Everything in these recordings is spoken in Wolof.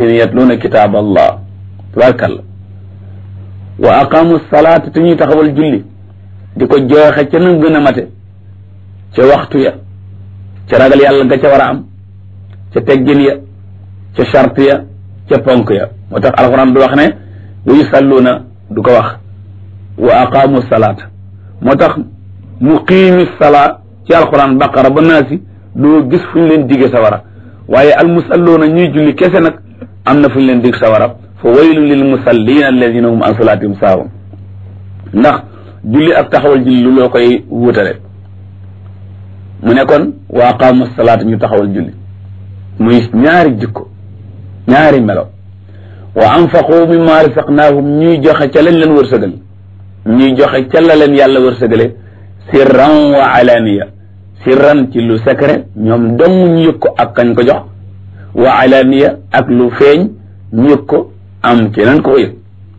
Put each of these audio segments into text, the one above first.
yatluuna kitaab allah tabarakalla wa aqaamu salaata te ñuy taxawal julli di ko jooxe ca na gën a mate ca waxtu ya ca ragal yàlla nga ca war a am ca teggin ya ca charte ya ca ponk ya moo tax alxuraan du wax ne wa yusalluuna du ko wax wa aqaamu salaata moo tax muqiimi salaa ci alxuraan baqara ba naasi doo gis fu ñu leen digge sawara waaye al musalluuna ñuy julli kese nag am na fu ñu leen dig sawara fa waylun lil musallina alladina hum an salaatihim saahun ndax julli ak taxawal julli lu loo koy wuutale mu ne kon wa aqaamu salaata ñu taxawal julli muy ñaari jikko ñaari melo wa anfaqu mimma rasaqnaahum ñuy joxe ca lañ leen wërsëgal ñuy joxe ca la leen yàlla wërsëgale sirran wa alaniya sirran ci lu secret ñoom dong ñu yëg ko ak kañ ko jox wa alaniya ak lu feeñ ñu yëg ko am keneen ko yëg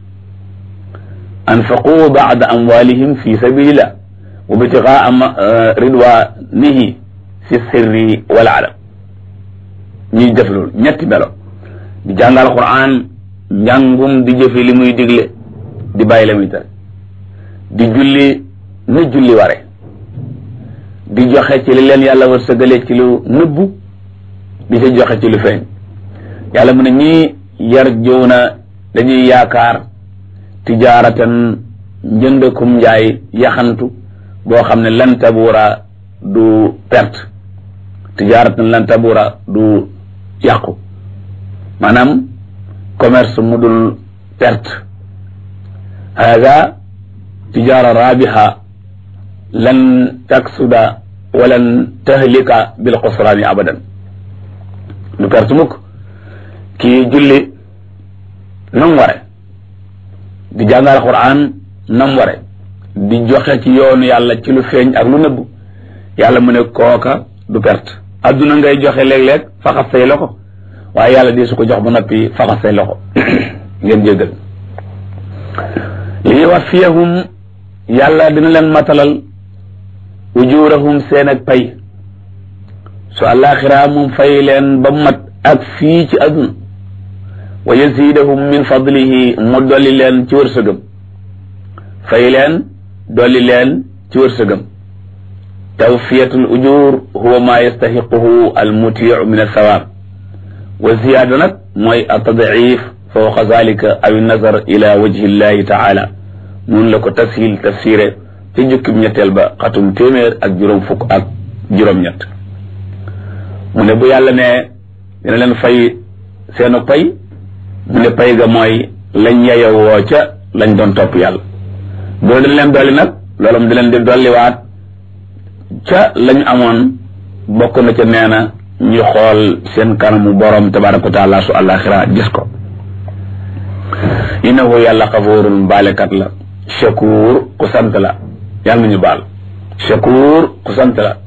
anfaqu baada amwalihim fi sabilillah wa bitigaa ridwanihi fi sirri wal alam ñuy def loolu ñetti melo di jàngal quran njàngum di jëfe li muy digle di bàyyi la muy tere di julli na julli ware di joxe ci li leen yàlla wërsëgale ci lu nëbbu di ca joxe ci lu feeñ yàlla mu ne ñii yar jow na dañuy yaakaar tijaaratan njëndakum njaay yaxantu boo xam ne lan tabuura du perte tijaaratan lan tabuura du yàqu maanaam commerce mu dul perte hada tijaara rabiha lan taksuda walan tahlika bil xusraani abadan du perte mukk kii julli nam ware di jàngal quran nam ware di joxe ci yoonu yàlla ci lu feeñ ak lu nëbbu yàlla mu ne kooka du perte adduna ngay joxe léeg-léeg faxas say loxo waaye yàlla di su ko jox ba noppi faxas say loxo ngeen jéggal li yuwaffiyahum yàlla dina leen matalal ujurahum seen ak pay su àllaaxira moom fay leen ba mat ak fii ci adduna wa yazidahum min fadlihi mu dolli leen ci wërsëgam fay leen dolli leen ci wërsëgam tawfiyatul ujur huwa ma yastahiquhu al mutiu min alsawaab wa ziyaada nag mooy atadif fawqa zalika aw nazar ila wajhi llahi taala mun la ko tashil tafsiré ci jukkib ñetteel ba xatum téeméer ak juróom fukk ak juróom-ñett mu ne bu yàlla ne dina leen fay seenu pay mu ne pay ga mooy lañ yeyowoo ca lañ doon topp yàlla boo dañ leen dolli nag loolu mu di leen di dolliwaat ca lañ amoon bokk na ca nee na ñu xool seen kanamu borom tabaraka wa taala su àllaaxira gis ko innahu yàlla xafuurun baalekat la shakuur ku sant la yàlla nañu baal shakuur ku sant la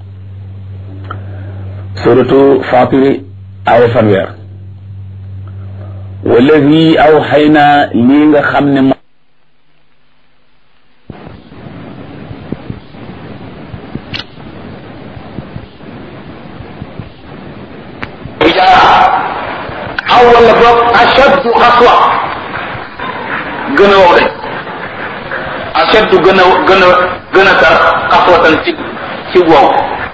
suratu fatiri aaya fanweer wallazi aw xëy na lii nga xam ne mo aw wala boog ashaddu xaswa gën a wow de ashaddu gën a gën a gën a tar xaswatan ci ci wow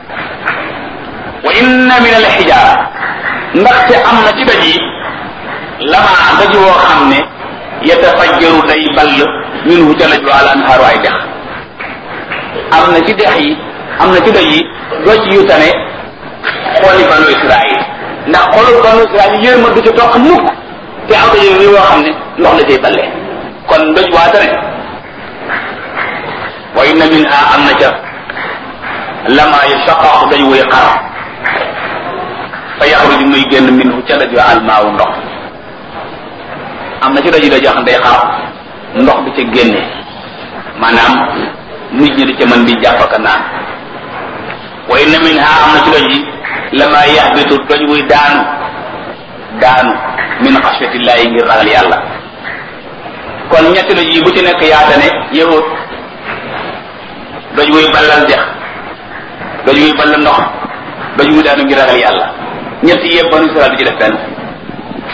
wa inna min al xijaara ndaxte am na ci daj yi lamaa daj woo xam ne yatafajjaru day ball minhu ca laj al anhaaru ay dex am na ci dex yi am na ci daj yi doj yu tane xooli banu israil ndax xoolul banu israil yërma du ci toq mukk te am daj yi woo xam ne ndox la cay ballee kon doj waa tane wa inna minha am na ca lama yashaqaqu daj wuy xar fa yaxruju muy génn minhu ca daj wa almaawu ndox am na ci doj yi daj yoo xam ne day xar ndox bi ca génne maanaam nit ñi di ca mën di jàpp ak naan wa inna minha am na ci doj yi lama yaxbitu doj wuy daanu daanu min xasfatillahi ngir ragal yàlla kon ñetti doj yi bu ci nekk yaatane yahut doj wuy ballal dex doj wuy ballal ndox doj wuy daanu ngir ragal yàlla ñetti yëpp banu Israel du ci def benn